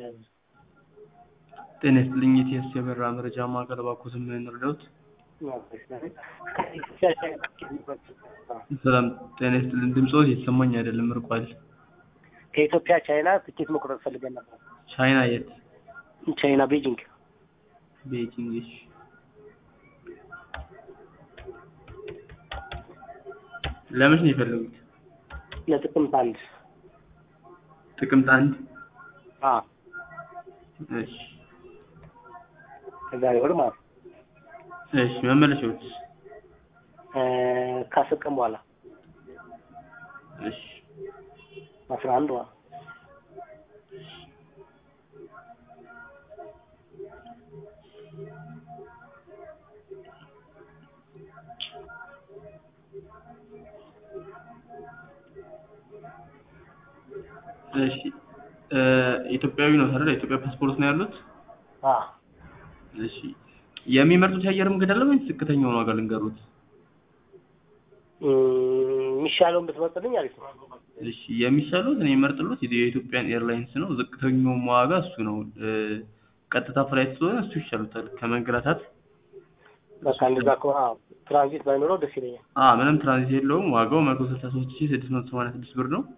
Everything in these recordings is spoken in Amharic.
ጤና ይስጥልኝ የኢቲኤስ የበረራ መረጃ ማዕከል እባክዎትን ምን እንርዳዎት? ሰላም ጤና ይስጥልኝ ድምፅዎት እየተሰማኝ አይደለም ርቋል። ከኢትዮጵያ ቻይና ትኬት መቁረጥ ፈልገን ነበር። ቻይና የት? ቻይና ቤጂንግ። ቤጂንግ እሺ። ለመቼ ነው የፈለጉት? ለጥቅምት አንድ ጥቅምት አንድ አዎ እሺ ከዛሬ ወር ማለት ነው። እሺ መመለሻዎችስ? እ ከአስር ቀን በኋላ እሺ አስራ አንድ ማለት ነው። እሺ እ ኢትዮጵያዊ ነው አይደል? የኢትዮጵያ ፓስፖርት ነው ያሉት? አዎ እሺ የሚመርጡት የአየር መንገድ አለ ወይስ ዝቅተኛውን ዋጋ ልንገሩት? እ የሚሻለውን ብትመርጥልኝ አሪፍ ነው። እሺ የሚሻሉት እኔ የምመርጥሎት የኢትዮጵያን ኤርላይንስ ነው። ዝቅተኛውም ዋጋ እሱ ነው። እ ቀጥታ ፍላይት ስለሆነ እሱ ይሻሉታል ከመንገላታት። በቃ እንደዛ ከሆነ አዎ ትራንዚት ባይኖረው ደስ ይለኛል። አ ምንም ትራንዚት የለውም። ዋጋው መቶ ስልሳ ሶስት ሺህ ስድስት መቶ ሰማንያ ስድስት ብር ነው።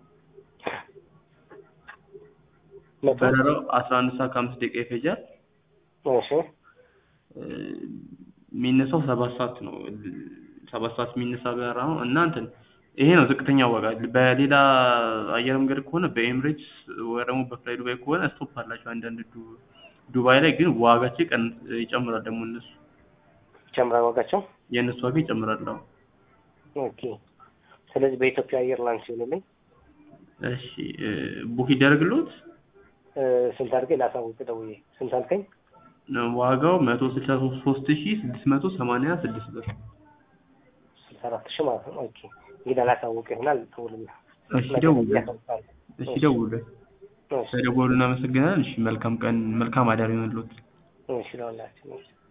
መቶ በረራው አስራ አንድ ሰዓት ከአምስት ደቂቃ ይፈጃል። እሺ እ የሚነሳው ሰባት ሰዓት ነው። ሰባት ሰዓት የሚነሳ በረራ ነው እና እንትን ይሄ ነው ዝቅተኛ ዋጋ። በሌላ አየር መንገድ ከሆነ በኤምሬትስ ወይ ደግሞ በፍላይ ዱባይ ከሆነ ስቶፕ አላቸው አንዳንድ ዱ- ዱባይ ላይ ግን ዋጋቸው ይቀን ይጨምራል ደግሞ እነሱ ይጨምራል ዋጋቸው። የእነሱ ዋጋ ይጨምራል። አዎ ኦኬ ስለዚህ በኢትዮጵያ አየር ላይንስ ይሆንልኝ። እሺ እ ቡክ ይደረግልዎት? እ ስንት አድርገኝ ላሳውቅ ደውዬ ስንት አልከኝ? ዋጋው መቶ ስልሳ ሶስት ሺህ ስድስት መቶ ሰማንያ ስድስት ብር። ስልሳ አራት ሺህ ማለት ነው። ኦኬ እንግዲህ አላሳውቅ ይሆናል ደውልና እሺ ደውሉ። ያሳውቃል። እሺ ደውሉ። እሺ ስለደወሉ እናመሰግናለን። እሺ መልካም ቀን መልካም አዳር ይሆንልዎት። እሺ ለሁላችን እሺ